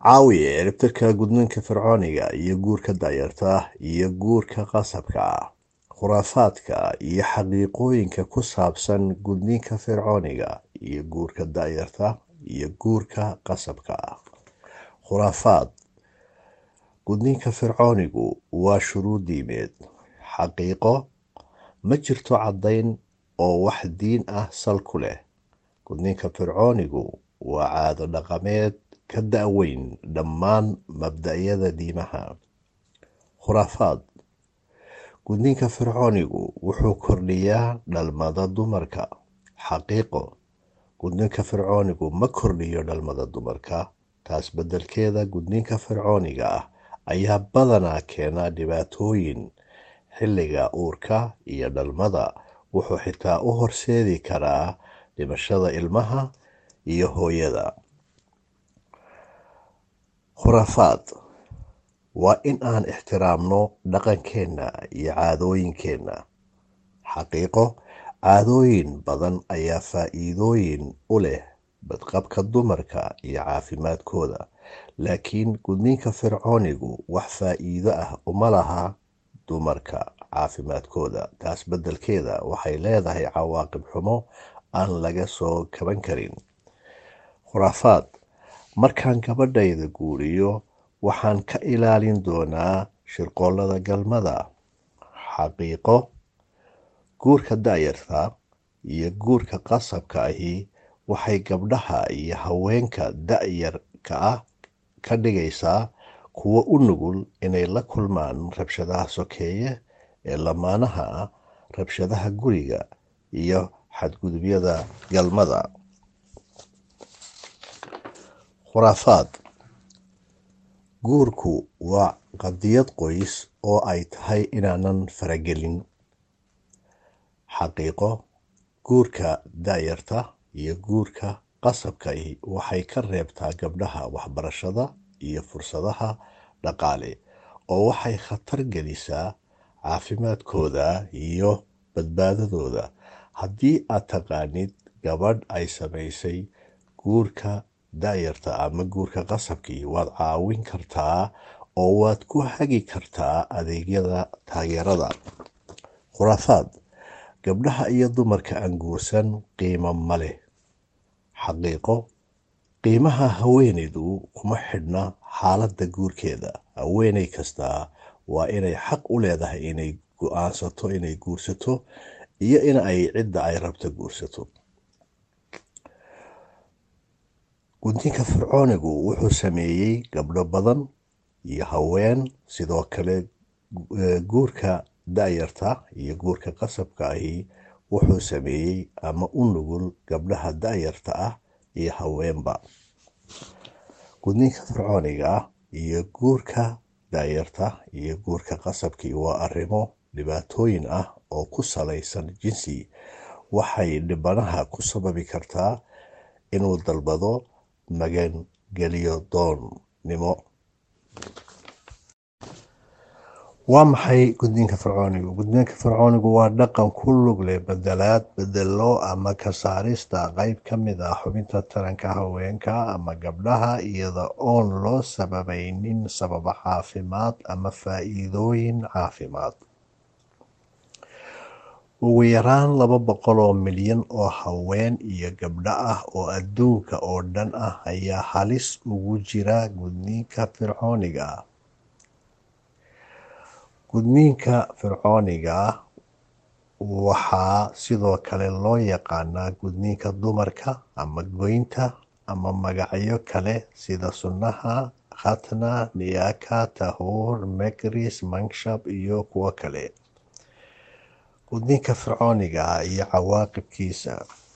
caawiya ciribtirka gudniinka fircooniga iyo guurka da'yarta iyo guurka qasabka ah khuraafaadka iyo xaqiiqooyinka ku saabsan gudniinka fircooniga iyo guurka da'yarta iyo guurka qasabka ah khuraafaad gudniinka fircoonigu waa shuruud diimeed xaqiiqo ma jirto caddayn oo wax diin ah sal ku leh gudniinka fircoonigu waa caado dhaqameed ka da-weyn dhammaan mabda'yada diimaha khuraafaad gudniinka fircoonigu wuxuu kordhiyaa dhalmada dumarka xaqiiqo gudniinka fircoonigu ma kordhiyo dhalmada dumarka taas beddelkeeda gudniinka fircooniga ah ayaa badanaa keena dhibaatooyin xilliga uurka iyo dhalmada wuxuu xitaa u horseedi karaa dhimashada ilmaha iyo hooyada khuraafaad waa in aan ixtiraamno dhaqankeenna iyo caadooyinkeenna xaqiiqo caadooyin badan ayaa faa-iidooyin u leh badqabka dumarka iyo caafimaadkooda laakiin gudniinka fircoonigu wax faa-iido ah uma laha dumarka caafimaadkooda taas beddelkeeda waxay leedahay cawaaqib xumo aan laga soo kaban karin khuraafaad markaan gabadhayda guuriyo waxaan ka ilaalin doonaa shirqoollada galmada xaqiiqo guurka da'yarta iyo guurka qasabka ahi waxay gabdhaha iyo haweenka da-yarka ah ka dhigaysaa kuwo u nugul inay la kulmaan rabshadaha sokeeye ee lamaanaha ah rabshadaha guriga iyo xadgudubyada galmada khuraafaad guurku waa qadiyad qoys oo ay tahay inaanan faragelin xaqiiqo guurka da-yarta iyo guurka qasabkai waxay ka reebtaa gabdhaha waxbarashada iyo fursadaha dhaqaale oo waxay khatar gelisaa caafimaadkooda iyo badbaadadooda haddii aad taqaanid gabadh ay samaysay guurka da-yarta ama guurka qasabkii waad caawin kartaa oo waad ku hagi kartaa adeegyada taageerada khuraafaad gabdhaha iyo dumarka aan guursan qiimo ma leh xaqiiqo qiimaha haweeneydu kuma xidhna xaaladda guurkeeda haweeney kastaa waa inay xaq u leedahay inay go-aansato inay guursato iyo in ay cidda ay rabto guursato gudniinka fircoonigu wuxuu sameeyey gabdho badan iyo haween sidoo kale guurka da-yarta iyo guurka qasabka ahi wuxuu sameeyey ama u nugul gabdhaha da-yarta ah iyo haweenba gudniinka fircooniga ah iyo guurka da-yarta iyo guurka qasabkii waa arrimo dhibaatooyin ah oo ku salaysan jinsi waxay dhibanaha ku sababi kartaa inuu dalbado magangeliyo doonnimo waa maxay gudniinka fircoonigu gudniinka fircoonigu waa dhaqan ku lug leh bedelaad bedelo ama ka saarista qeyb ka mid ah xubinta taranka haweenka ama gabdhaha iyada oon loo sababaynin sababo caafimaad ama faa-iidooyin caafimaad ugu yaraan laba boqol oo milyan oo haween iyo gabdho ah oo adduunka oo dhan ah ayaa halis ugu jira gudniinka fircooniga gudniinka fircooniga ah waxaa sidoo kale loo yaqaanaa gudniinka dumarka ama goynta ama magacyo kale sida sunnaha khatna niyaka tahuur mekris mankshab iyo kuwo kale gudniinka fircooniga ah iyo cawaaqibkiisa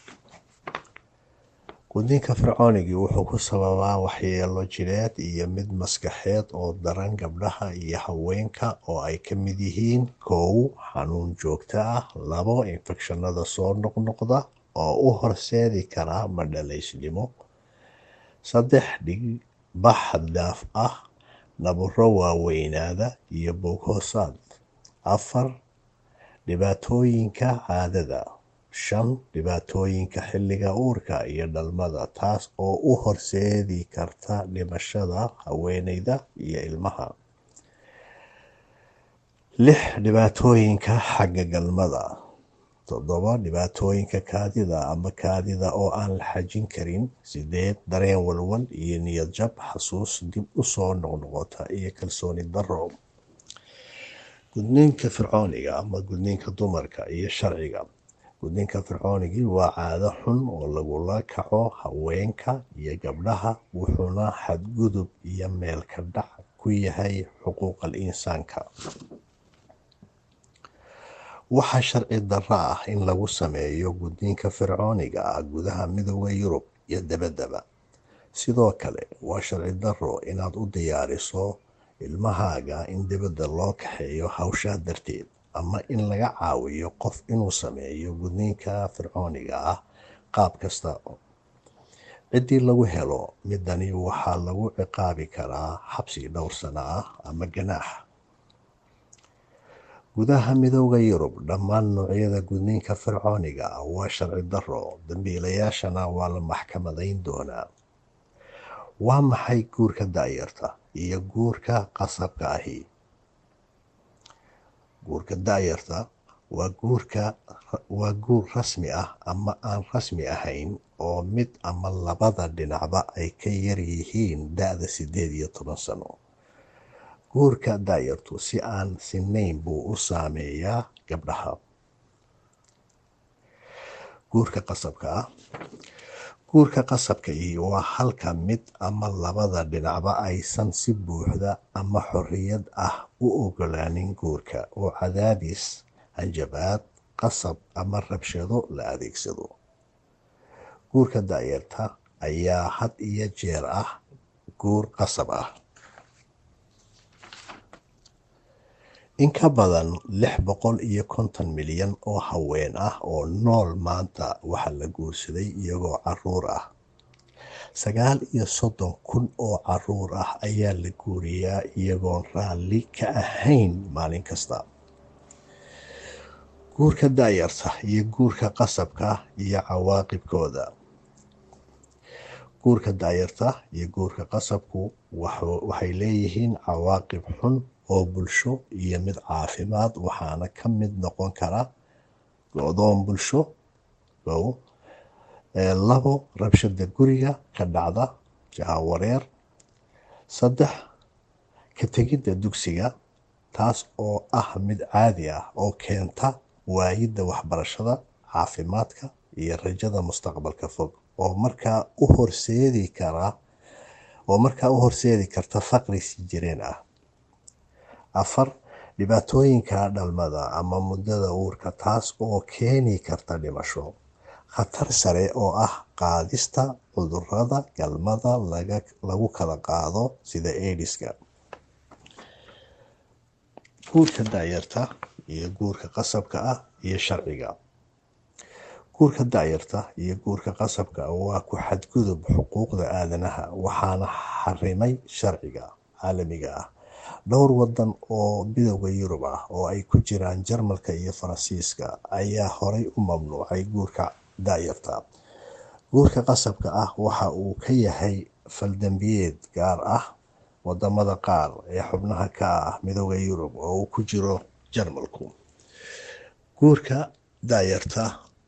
gudniinka fircoonigii wuxuu ku sababaa waxyeelo jireed iyo mid maskaxeed oo daran gabdhaha iyo haweenka oo ay ka mid yihiin kow xanuun joogto ah labo infekshanada soo noqnoqda oo u horseedi kara madhalaysnimo saddex dhig bax xaddaaf ah naburo waaweynaada iyo boog hoosaad afar dhibaatooyinka caadada shan dhibaatooyinka xilliga uurka iyo dhalmada taas oo u horseedi karta dhimashada haweeneyda iyo ilmaha lix dhibaatooyinka xagga galmada toddoba dhibaatooyinka kaadida ama kaadida oo aan la xajin karin sideed dareen walwal iyo niyad jab xasuus dib u soo noqnoqota iyo kalsooni darro gudniinka fircooniga ama gudniinka dumarka iyo sharciga gudniinka fircoonigii waa caado xun oo lagula kaco haweenka iyo gabdhaha wuxuuna xadgudub iyo meelka dhac ku yahay xuquuqal insaanka waxaa sharci darro ah in lagu sameeyo gudniinka fircooniga ah gudaha midooda yurub iyo dabaddaba sidoo kale waa sharci darro inaad u diyaariso ilmahaaga in dibadda loo kaxeeyo hawshaa darteed ama in laga caawiyo qof inuu sameeyo gudniinka fircooniga ah qaab kasta ciddii lagu helo midani waxaa lagu ciqaabi karaa xabsi dhowr sano ah ama ganaax gudaha midooda yurub dhammaan noocyada gudniinka fircooniga ah waa sharci darro dambiilayaashana waa la maxkamadayn doonaa waa maxay guurka daayarta iyo guurka qasabka ahi guurka daayarta waa guurka waa guur rasmi ah ama aan rasmi ahayn oo mid ama labada dhinacba ay ka yar yihiin da-da siddeed iyo toban sano guurka daayartu si aan sinayn buu u saameeyaa gabdhaha guurka qasabka ah guurka qasabka iyo waa halka mid ama labada dhinacba aysan si buuxda ama xorriyad ah u ogolaanin guurka oo cadaadis hanjabaad qasab ama rabshado la adeegsado guurka daayarta ayaa had iyo jeer ah guur qasab ah in ka badan lix boqol iyo konton milyan oo haween ah oo nool maanta waxaa la guursaday iyagoo caruur ah sagaal iyo soddon kun oo caruur ah ayaa la guuriyaa iyagoon raalli ka ahayn maalin kasta guurka daayarta iyo guurka qasabka iyo cawaaqibkooda guurka daayarta iyo guurka qasabku waxay leeyihiin cawaaqib xun oo bulsho iyo mid caafimaad waxaana ka mid noqon kara go-doon bulsho kow labo rabshada guriga ka dhacda jahawareer saddex ka tegidda dugsiga taas oo ah mid caadi ah oo keenta waayidda waxbarashada caafimaadka iyo rajada mustaqbalka fog oo markaa u horseedi kara oo markaa u horseedi karta faqri si jireen ah afar dhibaatooyinka dhalmada ama muddada uurka taas oo keeni karta dhimasho khatar sare oo ah qaadista cudurada galmada lagu kala qaado sida ediska guurka daayarta iyo guurka qasabka ah iyo sharciga guurka daayarta iyo guurka qasabka waa ku xadgudub xuquuqda aadanaha waxaana xarimay sharciga caalamiga ah dhowr wadan oo midooda yurub ah oo ay ku jiraan jarmalka iyo faransiiska ayaa horay u mamnuucay guurka daayarta guurka qasabka ah waxa uu ka yahay faldambiyeed gaar ah wadamada qaar ee xubnaha ka ah midooda yurub oo uu ku jiro jarmalku guurka daayarta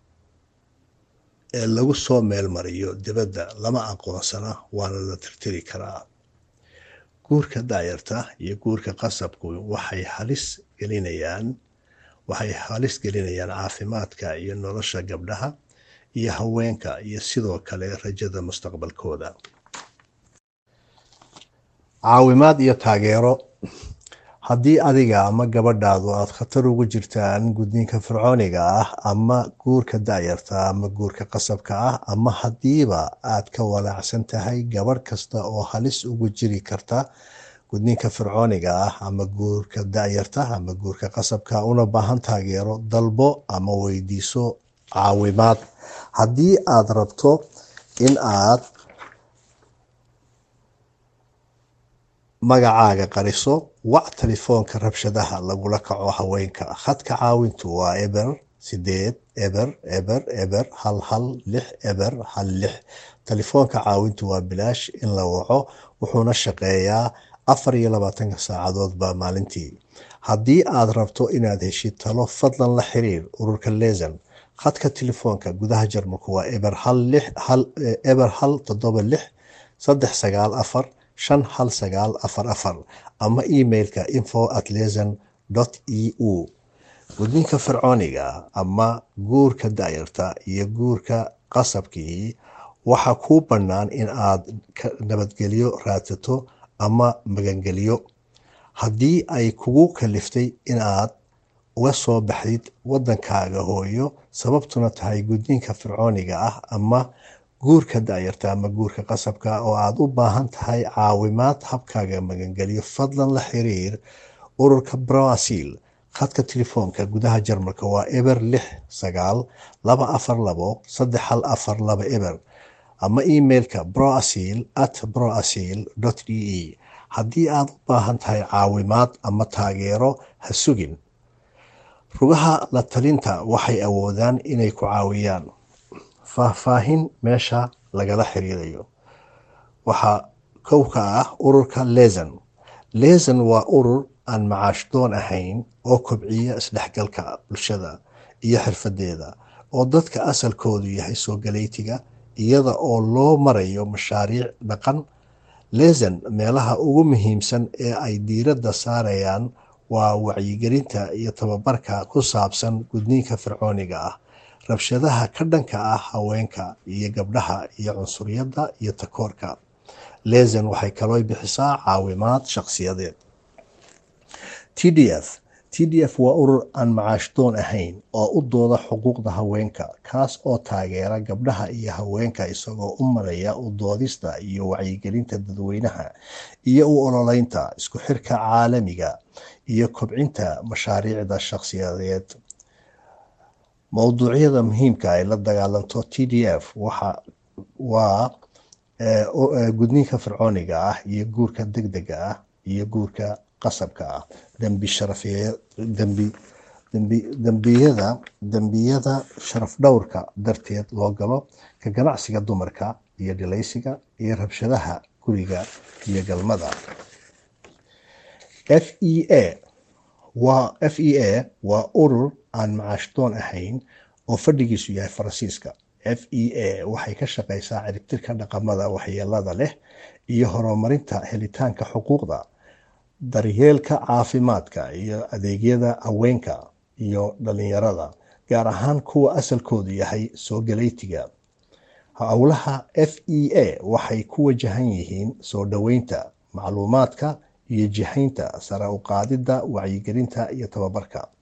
ee lagu soo meelmariyo dibadda lama aqoonsana waana la tirtiri karaa guurka daayarta iyo guurka qasabku waxay halis gelinayaan waxay halis gelinayaan caafimaadka iyo nolosha gabdhaha iyo haweenka iyo sidoo kale rajada mustaqbalkooda caawimaad iyo taageero haddii adiga ama gabadhaadu aada khatar ugu jirtaan gudniinka fircooniga ah ama guurka daayarta ama guurka qasabka ah ama haddiiba aad ka walaacsan tahay gabadh kasta oo halis ugu jiri karta gudniinka fircooniga ah ama guurka daayarta ama guurka qasabka una baahan taageero dalbo ama weydiiso caawimaad haddii aada rabto in aad magacaaga qariso wac telefoonka rabshadaha lagula kaco haweenka khadka caawintu waa eber sideed eber eber eber hal hal lix eber hal lix telefoonka caawintu waa bilaash in la waco wuxuuna shaqeeyaa afar iyo labaatanka saacadoodba maalintii haddii aad rabto inaad heshid talo fadlan la xiriir ururka leesan khadka telefoonka gudaha jarmalku waa eber hal lix hal eber hal toddoba lix saddex sagaal afar shan hal sagaal afar afar ama emailka info at lesan dot e u gudniinka fircooniga ama guurka daayarta iyo guurka qasabkii waxaa kuu bannaan in aad nabadgelyo raadsato ama magangeliyo haddii ay kugu kaliftay inaad uga soo baxdid waddankaaga hooyo sababtuna tahay gudniinka fircooniga ah ama guurka daayarta ama guurka qasabka oo aad u baahan tahay caawimaad habkaaga magangeliyo fadlan la xiriir ururka broasil khadka telefoonka gudaha jarmalka waa eber lix sagaal laba afar labo saddex hal afar laba eber ama emailka broasil at broasil dot d e haddii aad u baahan tahay caawimaad ama taageero ha sugin rugaha la talinta waxay awoodaan inay ku caawiyaan faahfaahin meesha lagala xiriirayo waxaa kow ka ah ururka lesan lesan waa urur aan macaash doon ahayn oo kobciya isdhexgalka bulshada iyo xirfadeeda oo dadka asalkoodu yahay soo galeytiga iyada oo loo marayo mashaariic dhaqan lesan meelaha ugu muhiimsan ee ay diiradda saarayaan waa wacyigelinta iyo tababarka ku saabsan gudniinka fircooniga ah rabshadaha ka dhanka ah haweenka iyo gabdhaha iyo cunsuriyadda iyo takoorka lesan waxay kaloo bixisaa caawimaad shaqsiyadeed t d f t d f waa urur aan macaash doon ahayn oo u dooda xuquuqda haweenka kaas oo taageera gabdhaha iyo haweenka isagoo u maraya u doodista iyo wacyigelinta dadweynaha iyo u ololeynta isku xirka caalamiga iyo kobcinta mashaariicda shaqsiyadeed mowduucyada muhiimka ay la dagaalanto t d f waa gudniinka fircooniga ah iyo guurka degdega ah iyo guurka qasabka ah dembiyada dembiyada sharaf dhowrka darteed loo galo ka ganacsiga dumarka iyo dhilaysiga iyo rabshadaha guriga iyo galmada f e a waa f e a waa urur aan macaash doon ahayn oo fadhigiisu yahay faransiiska f e a waxay ka shaqeysaa ciribtirka dhaqamada waxyeelada leh iyo horumarinta helitaanka xuquuqda daryeelka caafimaadka iyo adeegyada haweenka iyo dhalinyarada gaar ahaan kuwa asalkoodu yahay soo galeytiga howlaha f e a waxay ku wajahan yihiin soo dhoweynta macluumaadka iyo jihaynta sare u qaadidda wacyigelinta iyo tababarka